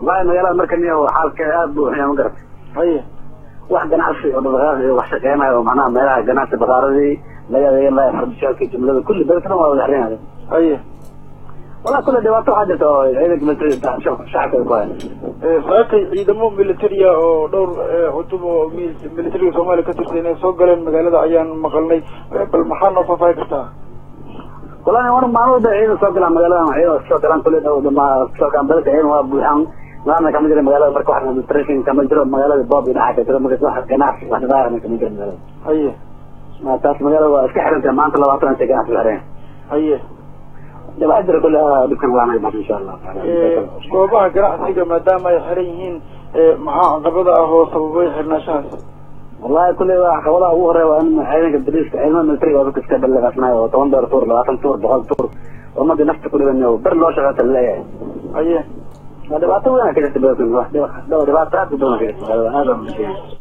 wallahi magaalada marka niyo xaalka aad buu xunyaa ma garata haye wax ganacsi oo dhaqdhaqaaq iyo wax shaqeynayo oo macnaha meelaha ganacsi bakaaradii laga adeegan lahaa fardishaalka jumlada kulli beledkana waa wada xirinayo haye wallahi kulle dhibaato waxaa jirta oo ciidanka militariga shacabka ku haya saakay ciidamo militariya oo dhowr cutub oo militariga soomaaliya ka tirsan inay soo galeen magaalada ayaan maqalnay bal maxaa noo faahfaahi kartaa wallahi war maalmada ciidan soo galaan magaalada ciidan soo galaan kulle dhow dhama soo galaan beledka ciidan waa buuxaan maana kama jira magaalada marka wax administration kama jiro magaalada boob iyo dhaca ka jiro marka wax ganacsi wax dhaqaaqna kama jiro magaalada haye taas magaalada waa iska xirantay maanta labaatan intay ganacsi xireen haye dhibaato jira kulle dhibkan laanay bas insha allah goobaha ganacsiga maadaama ay xiran yihiin maxaa caqabada ah oo sababay xirnaashahaas wallahi kulle waa caqabadaha ugu horeya waa in ciidanka bariiska ciidamada militariga oo dadka iska balleeqasnayo oo toban dheer tuur labaatan tuur boqol tuur ummadii nafta ku dhiban ber loo shaqeeta laleeyahay haye waa dhibaato weyn ka jirta beledkan dhibaato aad u badan ka jirta aad